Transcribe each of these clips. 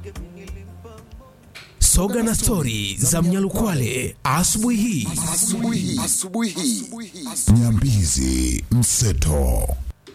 Soga na stori za Mnyalukwale asubuhi hii. Asubuhi. Asubuhi. Nyambizi Mseto.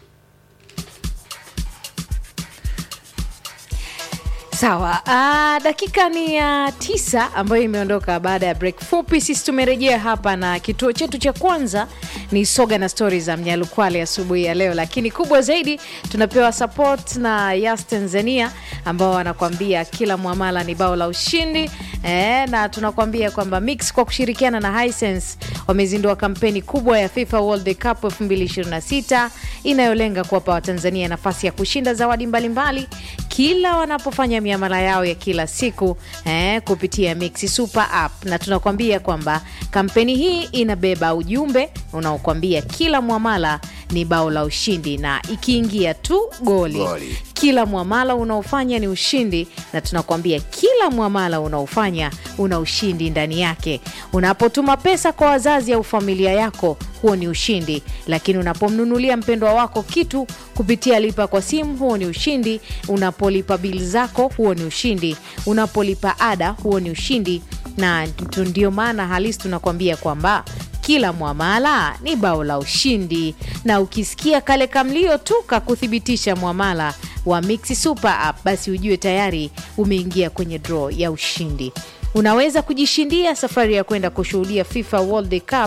Sawa, uh, dakika ni ya uh, tisa ambayo imeondoka baada ya break fupi. Sisi tumerejea hapa na kituo chetu cha kwanza ni soga na stori za Mnyalukwale asubuhi ya leo, lakini kubwa zaidi tunapewa support na Yas Tanzania ambao wanakuambia kila mwamala ni bao la ushindi eh, na tunakuambia kwamba Mix kwa kushirikiana na Hisense wamezindua kampeni kubwa ya FIFA World Cup 2026 inayolenga kuwapa Watanzania nafasi ya kushinda zawadi mbalimbali mbali, kila wanapofanya miamala yao ya kila siku eh, kupitia Mix Super App, na tunakuambia kwamba kampeni hii inabeba ujumbe unaokuambia kila mwamala ni bao la ushindi, na ikiingia tu goli, Goli. kila mwamala unaofanya ni ushindi, na tunakuambia kila mwamala unaofanya una ushindi ndani yake. Unapotuma pesa kwa wazazi au familia yako, huo ni ushindi, lakini unapomnunulia mpendwa wako kitu kupitia lipa kwa simu, huo ni ushindi. Unapolipa bili zako, huo ni ushindi. Unapolipa ada, huo ni ushindi, na tu- ndio maana halisi tunakuambia kwamba kila mwamala ni bao la ushindi, na ukisikia kale kamlio tu kakuthibitisha mwamala wa Mix Super App, basi ujue tayari umeingia kwenye draw ya ushindi. Unaweza kujishindia safari ya kwenda kushuhudia FIFA World Cup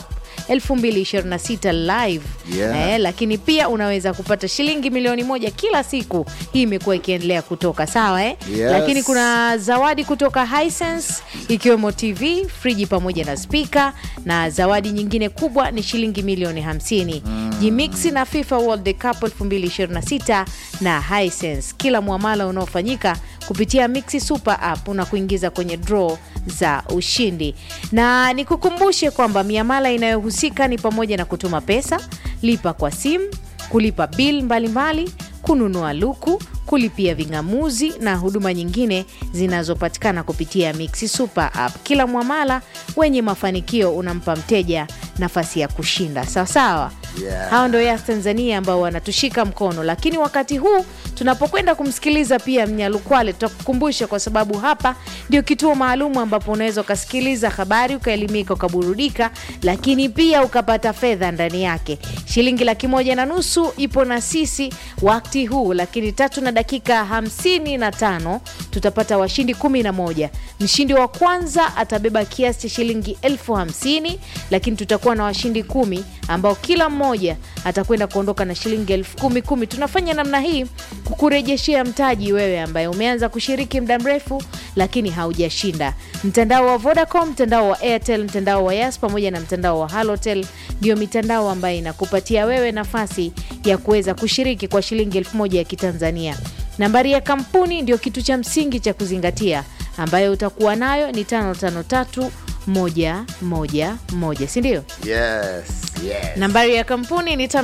2026 live Yeah. eh, lakini pia unaweza kupata shilingi milioni moja kila siku. Hii imekuwa ikiendelea kutoka sawa eh? Yes. Lakini kuna zawadi kutoka Hisense ikiwemo TV, friji pamoja na spika, na zawadi nyingine kubwa ni shilingi milioni 50. Jimix na FIFA World Cup 2026 na Hisense. Kila mwamala unaofanyika kupitia Mix Super App unakuingiza kwenye draw za ushindi, na nikukumbushe kwamba miamala inayohusika ni pamoja na kutuma pesa, lipa kwa simu, kulipa bil mbalimbali, kununua luku, kulipia ving'amuzi na huduma nyingine zinazopatikana kupitia Mix Super App. Kila mwamala wenye mafanikio unampa mteja nafasi ya kushinda. Sawa sawa. Yeah. Hao ndo Yas Tanzania ambao wanatushika mkono, lakini wakati huu tunapokwenda kumsikiliza pia Mnyalukwale, tutakukumbusha kwa sababu hapa ndio kituo maalum ambapo unaweza ukasikiliza habari, ukaelimika, ukaburudika, lakini pia ukapata fedha ndani yake. Shilingi laki moja na nusu ipo na sisi wakati huu, lakini tatu na dakika hamsini na tano tutapata washindi kumi na moja. Mshindi wa kwanza atabeba kiasi cha shilingi elfu hamsini lakini tutakuwa na washindi kumi ambao kila mmoja atakwenda kuondoka na shilingi elfu kumi kumi. Tunafanya namna hii kukurejeshea mtaji wewe ambaye umeanza kushiriki muda mrefu lakini haujashinda. Mtandao wa Vodacom, mtandao wa Airtel, mtandao wa Yas pamoja na mtandao wa Halotel ndio mitandao ambayo inakupatia wewe nafasi ya kuweza kushiriki kwa shilingi elfu moja ya Kitanzania. Nambari ya kampuni ndio kitu cha msingi cha kuzingatia ambayo utakuwa nayo ni tano tano tatu moja moja moja, si ndio? Yes. Yes. Nambari ya kampuni ni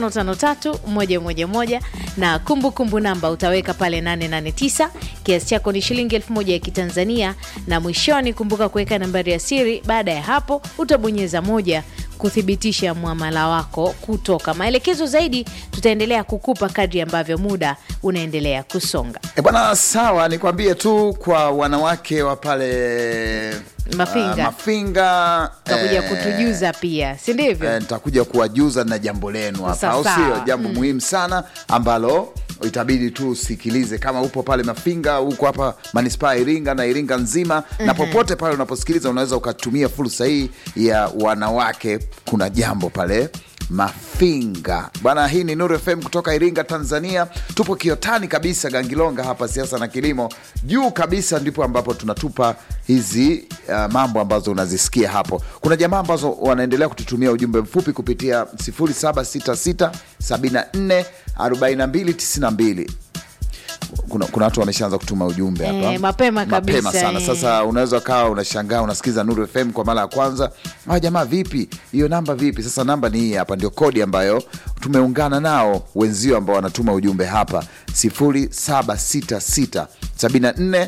553111 na kumbukumbu kumbu namba utaweka pale 889. Kiasi chako ni shilingi elfu moja ya Kitanzania, na mwishoni kumbuka kuweka nambari ya siri. Baada ya hapo utabonyeza moja kuthibitisha mwamala wako kutoka. Maelekezo zaidi tutaendelea kukupa kadri ambavyo muda unaendelea kusonga. E bwana, sawa, nikwambie tu kwa wanawake wa pale Mafinga. ah, Mafinga Utakuja eh, kutujuza pia, si ndivyo? eh, nitakuja kuwajuza na jambo lenu hapa, au Sawa, sio? sawa. Jambo muhimu sana ambalo itabidi tu usikilize kama upo pale Mafinga, huko hapa manispaa ya Iringa na Iringa nzima na popote pale unaposikiliza, unaweza ukatumia fursa hii ya wanawake. Kuna jambo pale Mafinga bwana. Hii ni Nuru FM kutoka Iringa, Tanzania. Tupo Kiotani kabisa, Gangilonga hapa, siasa na kilimo juu kabisa, ndipo ambapo tunatupa hizi uh, mambo ambazo unazisikia hapo. Kuna jamaa ambazo wanaendelea kututumia ujumbe mfupi kupitia 0766 74 42 92 kuna, kuna watu wameshaanza kutuma ujumbe hapa Eh, mapema kabisa, mapema sana eh. sasa unaweza ukawa unashangaa unasikiza Nuru FM kwa mara ya kwanza ah, jamaa vipi hiyo namba vipi sasa namba ni hii hapa ndio kodi ambayo tumeungana nao wenzio ambao wanatuma ujumbe hapa 0766 74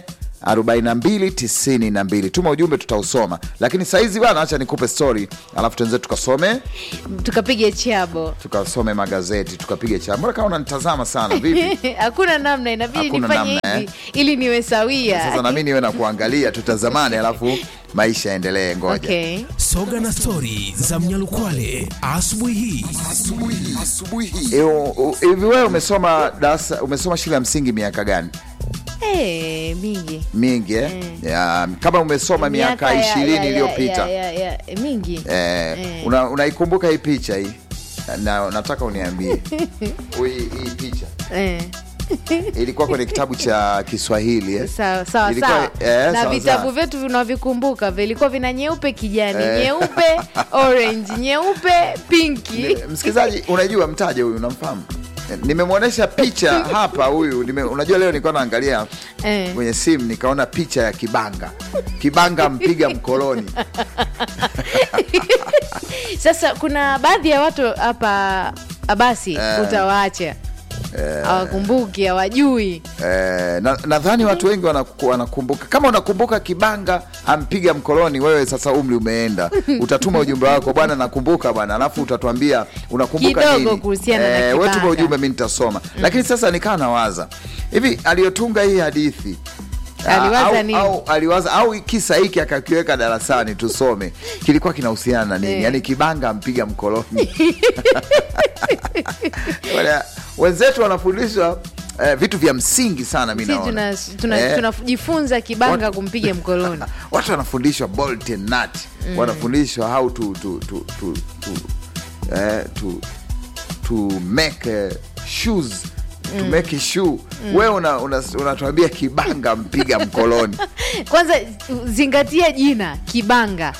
42 92 tuma ujumbe tutausoma lakini saizi bana acha nikupe story alafu tuenze tukasome tukapige chabo tukasome magazeti tukapige cha mbona kama unanitazama sana vipi hakuna namna inabidi Hakuna nifanye namna, hivi ili niwe sawia sasa nami niwe na kuangalia tutazamane alafu maisha yaendelee ngoja okay. soga na stori za mnyalukwale asubuhi hii Eh, u- u- hivi wewe umesoma darasa umesoma shule ya msingi miaka gani hey, mingi mingi eh? ya, kama umesoma miaka ya- ishirini ya- ya- iliyopita ya- ya- ya- mingi eh, Eh. una- unaikumbuka hii picha hii na, nataka uniambie hii hii picha eh. ilikuwa kwenye kitabu cha Kiswahili eh? sawa sawa Ilikuwa- sawa eh, na sawa, vitabu sawa. vyetu vinavikumbuka vilikuwa vina nyeupe kijani nyeupe orange nyeupe pinki Ni- msikilizaji unajua mtaje huyu unamfahamu Eh, nimemwonyesha picha hapa huyu nime, unajua leo nilikuwa naangalia Eh. kwenye simu nikaona picha ya kibanga kibanga mpiga mkoloni sasa kuna baadhi ya watu hapa abasi utawaacha hawakumbuki hawajui Eh, na- nadhani watu wengi wanaku- wanakumbuka kama unakumbuka kibanga ampiga mkoloni wewe sasa umri umeenda utatuma ujumbe wako bwana nakumbuka bwana alafu utatuambia unakumbuka Kidogo nini kuhusiana na Eh, wewe tuma kibanga. ujumbe mi nitasoma lakini sasa nikaa nawaza hivi aliyotunga hii hadithi Aliwaza au, nini? au, aliwaza au kisa hiki akakiweka darasani tusome kilikuwa kinahusiana na nini Eh. yaani kibanga ampiga mkoloni Wala- wenzetu wanafundishwa eh, vitu vya msingi sana mi si naona tunajifunza tuna, Eh, tunajifunza kibanga What- kumpiga mkoloni watu wanafundishwa bolt and nut wanafundishwa how to, to, to, to, to, eh, to, to make eh, shoes to make a shoe wewe unatuambia una, unatuambia kibanga mpiga mkoloni kwanza zingatia jina kibanga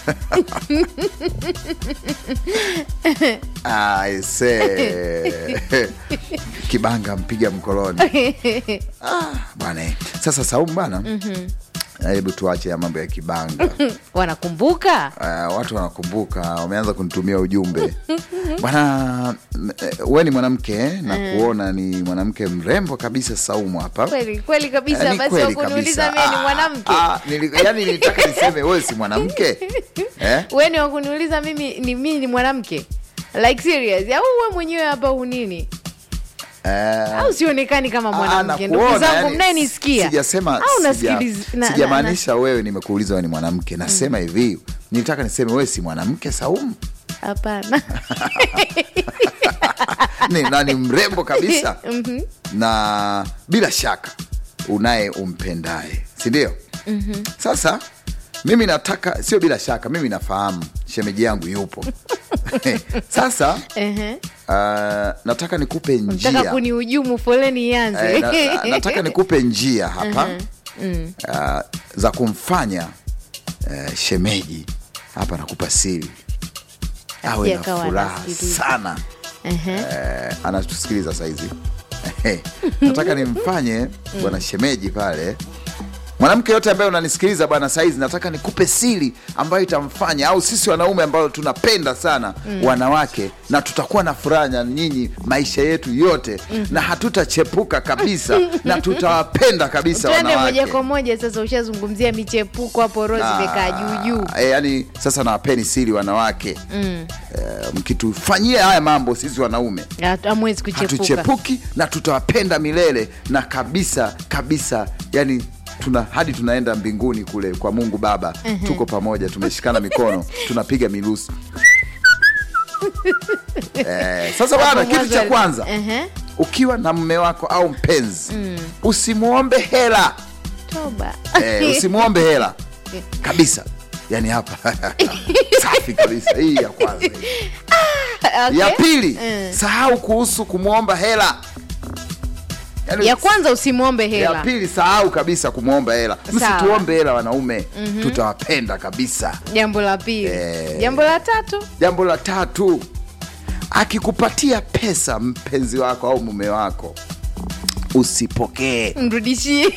aise kibanga mpiga mkoloni ah, bwana eh. sasa saumu bana hebu tuache ya mambo ya kibanga wanakumbuka Uh, watu wanakumbuka wameanza kunitumia ujumbe bwana eh, we ni mwanamke eh, na kuona ni mwanamke mrembo kabisa saumu hapa kweli kweli kabisa Yaani basi kweli wakuniuliza kabisa. mie ni Ah, mwanamke ah, nili- yaani nilitaka niseme wewe si mwanamke eh? weni wakuniuliza mimi ni mimi ni mwanamke like serious au we mwenyewe hapa unini Eh, au sionekani kama ah, mwanamke nakuona, ndugu zangu yani, mnayenisikia sijasema au sija- nasikiliza na- na- sijamaanisha wewe nimekuuliza wewe ni mwanamke nasema hivi nilitaka niseme wewe si mwanamke saumu na- hapana ni, na ni mrembo kabisa na bila shaka unaye umpendaye sindio sasa mimi nataka sio bila shaka mimi nafahamu shemeji yangu yupo sasa Ehe. uh, nataka nikupe nataka njia kunihujumu foleni ianze Eh, na, na, nataka nikupe njia hapa uh, za kumfanya uh, shemeji hapa nakupa siri awe na akawa furaha anasikiliza. sana Ehe. eh, anatusikiliza saizi nataka nimfanye bwana shemeji pale mwanamke yote ambaye unanisikiliza bwana saizi nataka nikupe siri ambayo itamfanya au sisi wanaume ambao tunapenda sana wanawake na tutakuwa na furaha na nyinyi maisha yetu yote na hatutachepuka kabisa na tutawapenda kabisa twende moja wanawake kwa moja sasa ushazungumzia michepuko hapo rozi imekaa juujuu e, yani sasa nawapeni siri wanawake mm. e, mkitufanyia haya mambo sisi wanaume amwezi kuchepuka hatuchepuki na tutawapenda milele na kabisa kabisa yani tuna hadi tunaenda mbinguni kule kwa mungu baba tuko pamoja tumeshikana mikono tunapiga mirusi eh, sasa bwana Hapo kitu cha mwanzo- kwanza Ehe. ukiwa na mme wako au mpenzi usimwombe hela toba eh, usimwombe hela kabisa yani hapa safi kabisa hii ya kwanza hii. Okay. ya pili Mm. sahau kuhusu kumwomba hela Yaani, ya kwanza usimwombe ya hela pili sahau kabisa kumwomba hela Sawa. msituombe hela wanaume tutawapenda kabisa jambo la pili Eh. jambo la tatu jambo la tatu akikupatia pesa mpenzi wako au mume wako usipokee mrudishie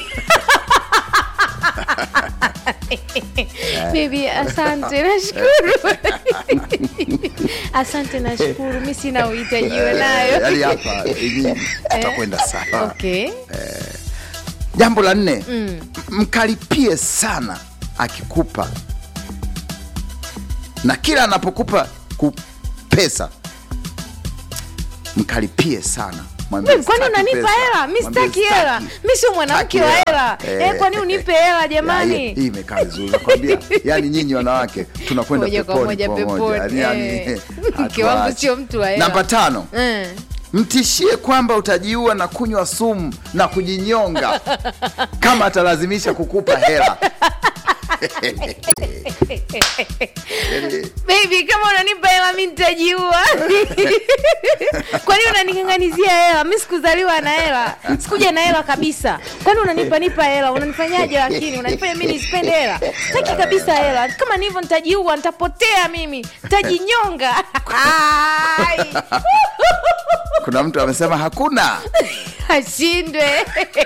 bibi asante nashukuru asante nashukuru mi sina uhitajiwa nayo yaani hapa hivi tutakwenda sawa okay jambo la nne mkaripie sana akikupa na kila anapokupa ku- pesa mkaripie sana Mwambie, Wewe, kwani "Sitaki unanipa pesa." hela mi Mwambie, sitaki hela "Sitaki." mi sio mwanamke wa Sitaki hela hela. eh, kwani unipe hela Ya, hii- jamani hii imekaa vizuri nakwambia yani nyinyi wanawake tunakwenda Moja kwa peponi moja pamoja. peponi, Yani, eh. hatuachi. Mke wangu sio mtu wa hela. namba tano Eh. mtishie kwamba utajiua na kunywa sumu na kujinyonga kama atalazimisha kukupa hela Baby, kama unanipa hela mi nitajiua. Kwani unaning'ang'anizia hela? Mi sikuzaliwa na hela, sikuja na hela kabisa. Kwani unanipa nipa hela? Unanifanyaje? Lakini unanifanya mi nisipende hela? Sitaki kabisa hela. Kama ni hivyo nitajiua, nitapotea mimi, nitajinyonga. Ai, kuna mtu amesema hakuna ashindwe.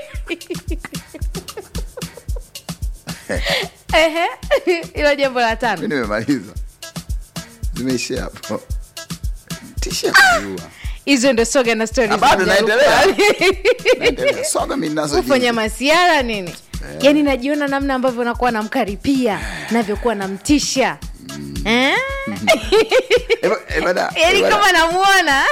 Ehe, hilo jambo la mi tano. nimemaliza zimeishia hapo tishia kujiua Hizo ndo soga na stori Ah, bado naendelea. Naendelea. soga mi nazo kufanya jinsi. masiara nini yaani najiona namna ambavyo nakuwa namkaripia navyokuwa namtisha Eh? Eh, ba- eh, bada- yaani eh, bada- kama namuona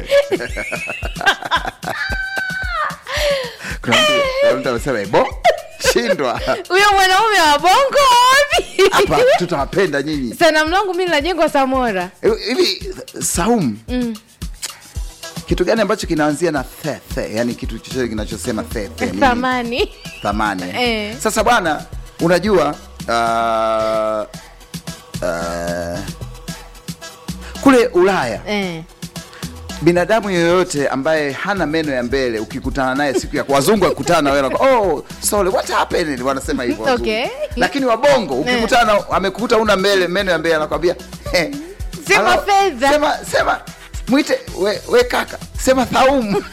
kuna mtu- kuna mtu amesema ebo shindwa huyo mwanaume wa bongo wapi hapa tutawapenda nyinyi sana mlangu mi najengwa samora Eh, hivi saumu kitu gani ambacho kinaanzia na the, the, yani kitu chochote kinachosema the, the, nini? thamani thamani eh? Eh. sasa bwana unajua uh, uh, kule ulaya eh. binadamu yoyote ambaye hana meno ya mbele ukikutana naye siku ya wazungu akikutana na wewe wanakuwa, oh sorry what happened wanasema hivyo wazungu. Okay. lakini wabongo ukikutana na- amekukuta una mbele meno ya mbele anakwambia eh, Sema alo- fedha. sema sema mwite we, we kaka sema thaumu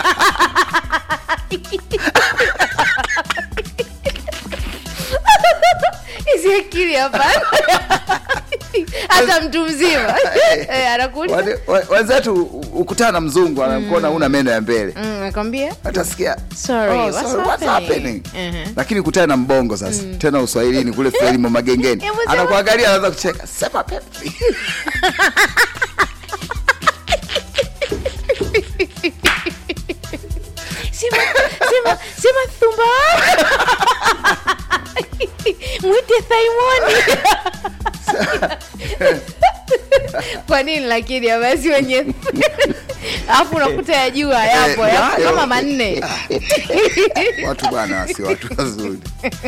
hizi akili hapana hata mtu mzima Eh, anakuuliza Wale- wa- wenzetu u- ukutana na mzungu anakuona una meno ya mbele Mm, nakwambia atasikia Sorry, "Oh, what's sorry, what's happening?" happening?" Mhm. lakini kutana na mbongo sasa tena uswahilini kule frelimo magengeni Hebu sema- anakuangalia anaanza kucheka sema pepsi sema sema sema thumba wako mwite thaimoni kwa nini lakini basi wenye alafu unakuta ya juu hayapo Eh, yapo yayo. kama manne watu bwana si watu wazuri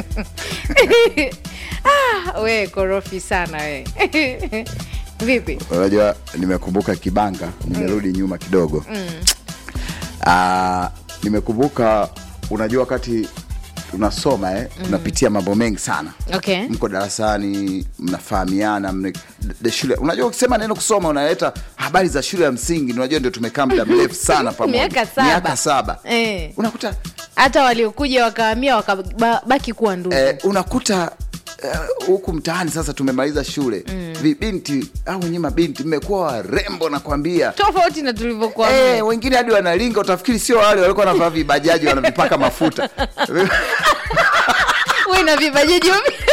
Ah, we korofi sana we vipi unajua nimekumbuka kibanga nimerudi nyuma kidogo Ah, nimekumbuka unajua wakati unasoma eh, unapitia mambo mengi sana okay mko darasani mnafahamiana mne, de shule unajua ukisema neno kusoma unaleta habari za shule ya msingi unajua ndio tumekaa muda mrefu sana pamoja Miaka saba. miaka saba Eh. unakuta hata waliokuja wakahamia wakabaki kuwa ndugu eh, unakuta eh, huku mtaani sasa tumemaliza shule vibinti au wenyewe mabinti mmekuwa warembo nakwambia tofauti na tulivyokuwa Eh, wengine hadi wanalinga utafikiri sio wale walikuwa wanavaa vibajaji wanavipaka mafuta we na vibajaji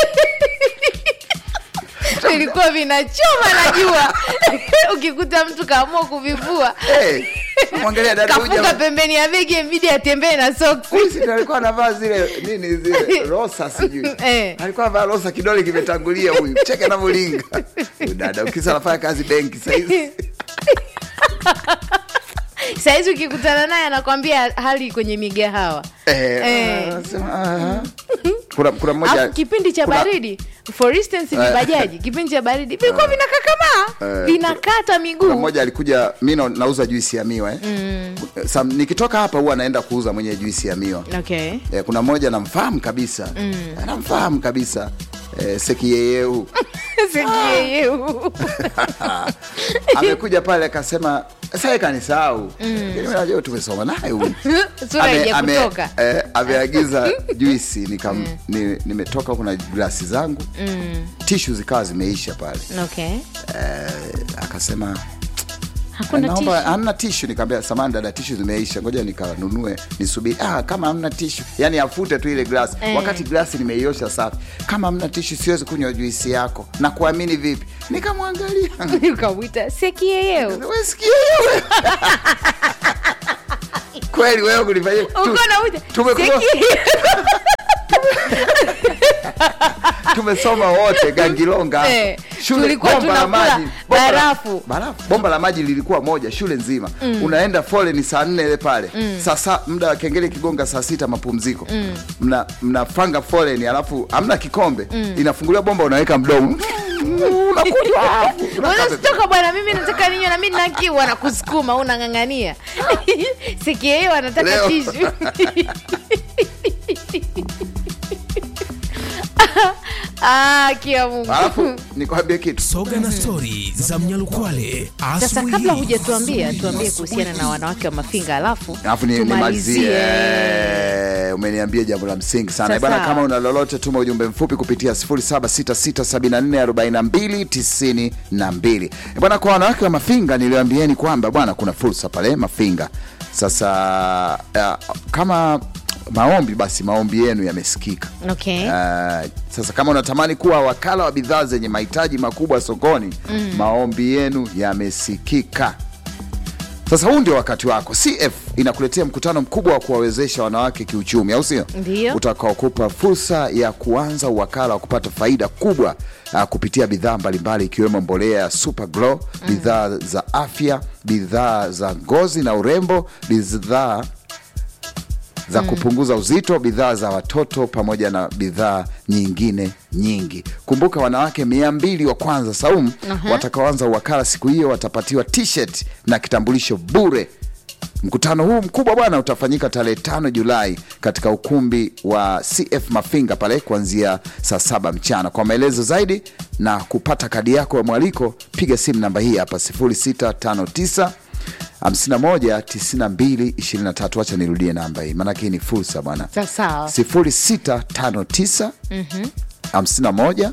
vilikuwa vinachoma najua ukikuta mtu kaamua kuvivua Eh, mwangalia dada huyu kafunga jamaa- pembeni ya begi mbidi atembee na soksi Huyu si ndio alikuwa anavaa zile nini zile rosa sijui Eh. alikuwa anavaa rosa kidole kimetangulia huyu cheke anavyolinga Huyu dada ukisa anafanya kazi benki sahizi sahizi ukikutana naye anakwambia hali kwenye migahawa eh, Eh. anasema, aha. kuna kuna mmoja alafu kipindi cha kuna- baridi for instance vibajaji kipindi cha baridi vilikuwa vinakakamaa Eh. vinakata kuna miguu mmoja alikuja mi na- nauza juisi ya miwa eh. Sam, nikitoka hapa huwa anaenda kuuza mwenye juisi ya miwa okay eh, kuna mmoja namfahamu kabisa anamfahamu kabisa eh, sekiyeyeu Sekiyeyeu. amekuja pale akasema sasa kanisahau Lakini najua tumesoma naye huyu sura Ame- haija ame- kutoka eh, ameagiza juisi nikam, ni, nimetoka kuna glasi zangu tishu zikawa zimeisha pale okay eh, akasema Hakuna naomba tissue? hamna tishu nikamwambia samani dada tishu zimeisha ngoja nikanunue nisubiri ah, kama hamna tishu yani afute tu ile glasi Eh. wakati glasi nimeiosha safi kama hamna tishu siwezi kunywa juisi yako na kuamini vipi nikamwangalia ukamwita sekieyeo Wewe sikia wewe. kweli wewe kunifanyia tu- uko nauta tumekuwa- tumesoma wote gangilonga Eh, shule tulikuwa bomba la tunakula maji bomba la- barafu. barafu bomba la maji lilikuwa moja shule nzima unaenda foleni saa nne ile pale sasa muda wa kengele kigonga saa sita mapumziko mna mnafanga foleni alafu hamna kikombe inafunguliwa bomba unaweka mdomo unakunywa unasitoka bwana mimi nataka ninywe na mi nina kiu anakusukuma unang'ang'ania sikieyeo anataka Leo. tishu ah, kia mungu alafu nikwambie kitu soga na stori za mnyalukwale sasa asubuhi kabla hii. hujatuambia tuambie kuhusiana na wanawake wa mafinga alafu alafu ni- nimalizie tumalizie umeniambia jambo la msingi sana Sasa. bana kama una lolote tuma ujumbe mfupi kupitia 0766744292 bwana kwa wanawake wa mafinga niliwaambieni kwamba bwana kuna fursa pale mafinga sasa uh, kama maombi basi maombi yenu yamesikika okay. Uh, sasa kama unatamani kuwa wakala wa bidhaa zenye mahitaji makubwa sokoni maombi yenu yamesikika sasa huu ndio wakati wako cf inakuletea mkutano mkubwa wa kuwawezesha wanawake kiuchumi au sio Ndiyo. utakaokupa fursa ya kuanza uwakala wa kupata faida kubwa uh, kupitia bidhaa mbalimbali ikiwemo mbolea ya super glow bidhaa za afya bidhaa za ngozi na urembo bidhaa za kupunguza uzito, bidhaa za watoto pamoja na bidhaa nyingine nyingi. Kumbuka, wanawake mia mbili wa kwanza Saumu watakaoanza uwakala siku hiyo watapatiwa t-shirt na kitambulisho bure. Mkutano huu mkubwa bwana utafanyika tarehe tano Julai katika ukumbi wa CF Mafinga pale kuanzia saa saba mchana. Kwa maelezo zaidi na kupata kadi yako ya mwaliko, piga simu namba hii hapa 0659 51 92 23. Wacha nirudie namba hii, maanake hii ni fursa bwana. sawa 0659 51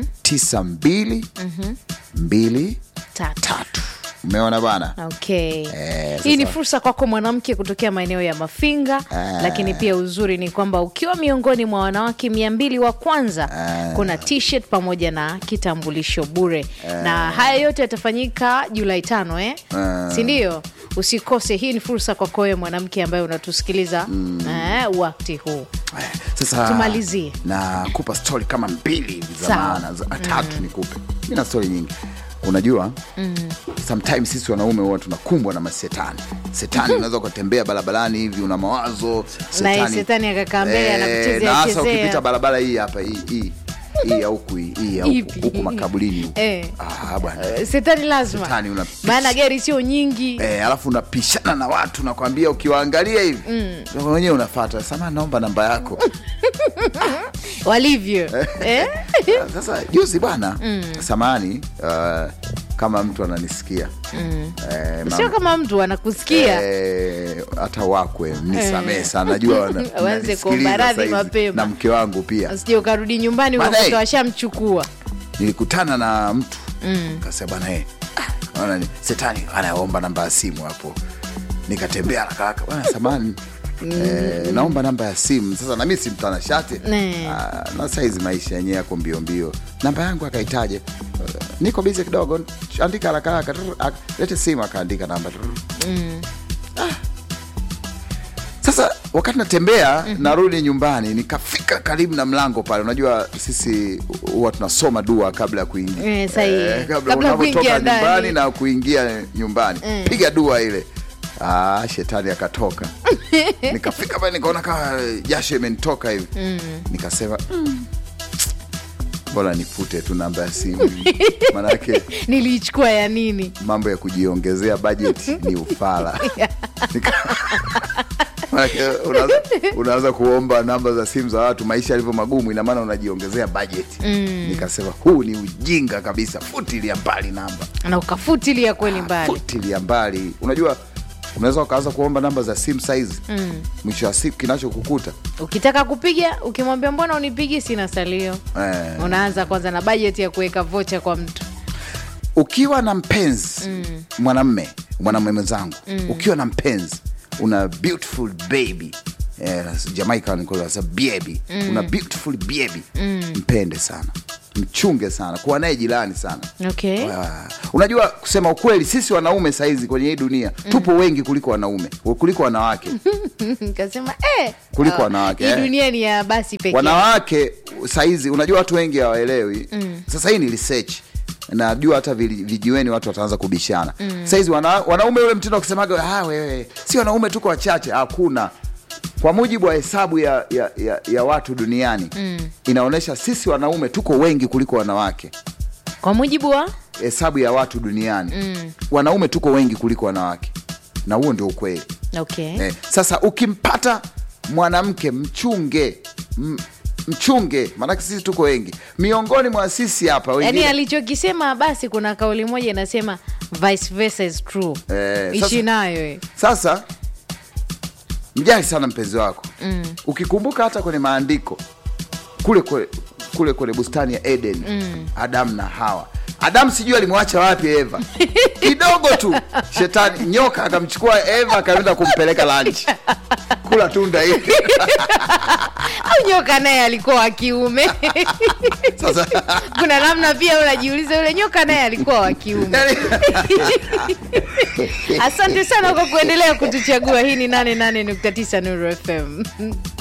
92 23. tatu Umeona bana? okay Eh, hii ni sasa- fursa kwako mwanamke kutokea maeneo ya mafinga lakini pia uzuri ni kwamba ukiwa miongoni mwa wanawake mia mbili wa kwanza kuna t-shirt pamoja na kitambulisho bure na haya yote yatafanyika julai tano eh? sindio usikose hii ni fursa kwako wewe mwanamke ambaye unatusikiliza eh, wakati huu Eh, Sasa Tumalizie. na kupa stori kama mbili hivi za Sawa. maana za tatu nikupe. Mi na stori nyingi, unajua sometimes sisi wanaume huwa tunakumbwa na masetani. Setani unaweza ukatembea barabarani hivi una mawazo Naye setani akakaa mbele, anakuchezea na hasa chezea. ukipita barabara hii hapa hii hii hii ya huku hii hii ya huku Ipi? huku makaburini huku. Eh. Ah, bwana Eh, setani lazima Setani una- maana gari sio nyingi Eh, alafu unapishana na watu nakwambia, ukiwaangalia hivi mm. wenyewe unafata sama, naomba namba yako walivyo eh? Sasa juzi bwana samani uh, kama mtu ananisikia eh, sio mama- kama mtu anakusikia eh, hata wakwe mnisamee sana, najua wana- Waanze mnanisikiliza kuomba radhi saizi, mapema. na mke wangu pia. sije ukarudi nyumbani Bana, ukakuta eh. washamchukua Nilikutana na mtu kasema bwana eh, ah, naona ni- setani anaomba namba ya simu hapo, nikatembea haraka haraka, bwana samani Eh, naomba namba ya simu sasa, nami si mtanashati Ne. Ah, na saizi maisha yenyewe yako mbio mbio, namba yangu akaitaje? Eh, niko bizi kidogo, andika haraka haraka, trrr, ak- lete simu, akaandika namba trrr. Ah. Sasa wakati natembea narudi nyumbani, nikafika karibu na mlango pale. Unajua sisi huwa tunasoma dua kabla ya kuingia Eh, sahihi. kabla Kabla unavyotoka kuingia ndani. nyumbani na kuingia nyumbani, piga dua ile. Ah, shetani akatoka. Nikafika pale nikaona kama jasho imenitoka hivi, nikasema "Mm, bora nifute tu namba ya simu manake niliichukua ya nini mambo ya kujiongezea bajeti ni ufala. Nika- Manake unaanza- unaanza kuomba namba za simu za watu, maisha yalivyo magumu, ina maana unajiongezea bajeti. Nikasema huu ni ujinga kabisa, futilia mbali namba, na ukafutilia kweli mbali futilia mbali. Unajua unaweza ukaanza kuomba namba za simu saizi, mwisho wa siku kinachokukuta ukitaka kupiga ukimwambia mbona unipigi sina salio eh, unaanza kwanza na bajeti ya kuweka vocha kwa mtu ukiwa na mpenzi mwanamme mwanamume mwenzangu ukiwa na mpenzi una beautiful baby eh, Jamaica wanasema baby una beautiful baby mpende sana mchunge sana kuwa naye jirani sana okay. Ah, unajua kusema ukweli sisi wanaume saizi kwenye hii dunia tupo wengi kuliko wanaume kuliko wanawake kasema eh, Kuliko ah, wanawake, hii eh. dunia ni ya basi pekee wanawake saizi unajua watu wengi hawaelewi sasa hii ni research najua hata vili- vijiweni watu wataanza kubishana saizi wana, wanaume ule mtindo wa kusemaga ah, wewe si wanaume tuko wachache hakuna kwa mujibu wa hesabu ya, ya, ya, ya watu duniani inaonyesha sisi wanaume tuko wengi kuliko wanawake kwa mujibu wa hesabu ya watu duniani wanaume tuko wengi kuliko wanawake na huo ndio ukweli okay. eh, sasa ukimpata mwanamke mchunge m, mchunge maanake sisi tuko wengi miongoni mwa sisi hapa yaani wengine alichokisema basi kuna kauli moja inasema vice versa is true Eh, ishi sasa- nayo eh. sasa mjali sana mpenzi wako mm. ukikumbuka hata kwenye maandiko kule kule, kule kwenye bustani ya eden mm. adamu na hawa adamu sijui alimwacha wapi eva kidogo tu shetani nyoka akamchukua eva akaenda kumpeleka lanchi kula tunda hili au nyoka naye alikuwa wa kiume sasa kuna namna pia unajiuliza yule nyoka naye alikuwa wa kiume yani, asante sana kwa kuendelea kutuchagua hii ni 88.9 nuru fm